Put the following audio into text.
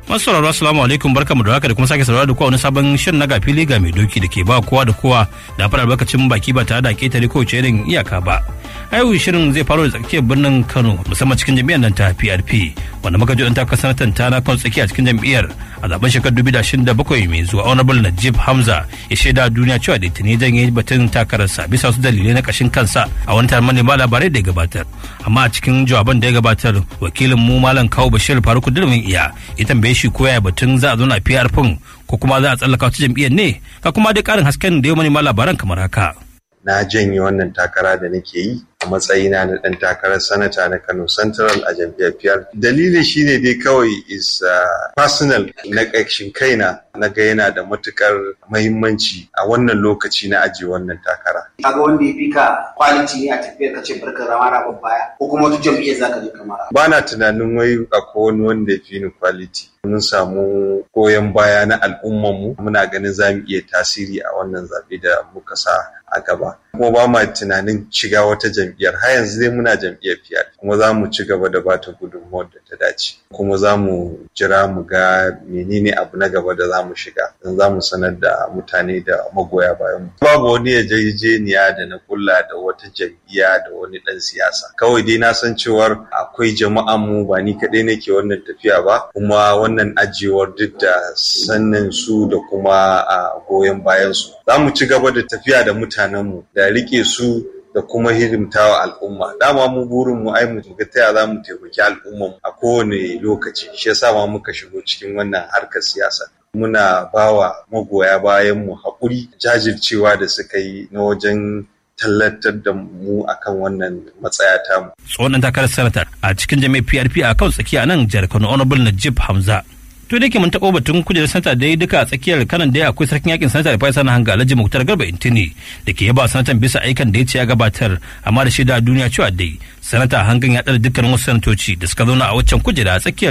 Masu sauraro assalamu alaikum barkamu da haka da kuma sake saurara da kowa wani sabon shirin na gafili ga mai doki da ke ba kowa da kowa da fara albarkacin baki ba tare da ketare kowace irin iyaka ba. Ayo shirin zai faro da tsakiyar birnin Kano musamman cikin jami'ar nan ta PRP wanda muka ji ta sanatan ta na kan tsakiya cikin jam'iyyar a zaben shekarar 2027 mai zuwa Honorable Najib Hamza ya shaida duniya cewa da tuni zan yi batun takararsa bisa wasu dalilai na kashin kansa a wani taron manema labarai da ya gabatar. Amma a cikin jawaban da ya gabatar wakilin mu Malam Kawu Bashir Faruku Durmin Iya ya tambaye shi ko ya batun za a zo na PRP ko kuma za a tsallaka wata jam'iyyar ne ka kuma dai karin hasken da ya manema labaran kamar haka. na janye wannan takara da nake yi a matsayina na ɗan takarar sanata na Kano Central a jam'iyyar PR. Dalilin shine dai kawai is uh, personal na ƙarshen kaina na ga yana da matukar mahimmanci a wannan lokaci na ajiye wannan takara. Kaga wanda ya fi ka quality ne a tafiyar ka ce barka rama na baya ko kuma wata jam'iyyar zaka je kamar. Ba na tunanin wai akwai wani wanda ya fi ni quality. Mun samu goyon baya na al'ummanmu muna ganin za mu iya tasiri a wannan zaɓe da muka sa a gaba. Kuma ba ma tunanin shiga wata jam'iyyar har yanzu dai muna jam'iyyar fiyar kuma za mu ci gaba da bata gudunmuwar da ta dace. Kuma za mu jira mu ga menene abu na gaba da za mu shiga don za mu sanar da mutane da magoya bayan mu. Babu wani yarjejeniya da na kulla da wata jam'iyya da wani ɗan siyasa. Kawai dai na san cewar akwai jama'an mu ba ni kaɗai nake wannan tafiya ba kuma wannan ajiyewar duk da sannan su da kuma a goyon bayan su. Za mu ci gaba da tafiya da mutanenmu da rike su da kuma hidimtawa al'umma dama mu burin mu ai mu ga taya za mu taimaki al'umma a kowane lokaci shi yasa ma muka shigo cikin wannan harkar siyasa muna bawa magoya bayan mu haƙuri jajircewa da suka yi na wajen tallatar da mu akan wannan matsaya tamu. Tsohon takarar sanata a cikin jami'ar PRP a kan tsakiya nan jihar Kano Honorable Najib Hamza. to da yake mun taɓo batun kujerar sanata da duka a tsakiyar kanan da akwai sarkin yakin sanata da faisa na hanga alhaji muktar garba intini da ke yaba sanatan bisa aikan da ya ce ya gabatar amma da shaida duniya cewa dai sanata hangan ya ɗara dukkanin wasu sanatoci da suka zauna a waccan kujera a tsakiyar